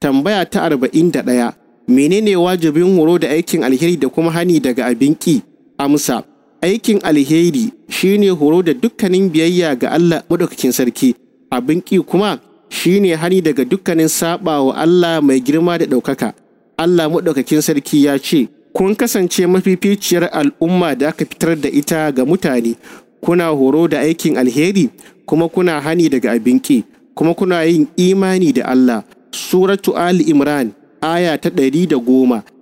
tambaya ta arba'in da ɗaya menene wajibin horo da aikin alheri da kuma hani daga abin ƙi amsa aikin alheri shine horo da dukkanin biyayya ga Allah madaukakin sarki abin ƙi kuma shine hani daga dukkanin saba wa Allah mai girma da ɗaukaka Allah madaukakin sarki ya ce kun kasance mafificiyar al'umma da aka fitar da ita ga mutane kuna horo da aikin alheri kuma kuna hani daga abin ƙi kuma kuna yin imani da Allah suratu Ali Imran aya ta ɗari da goma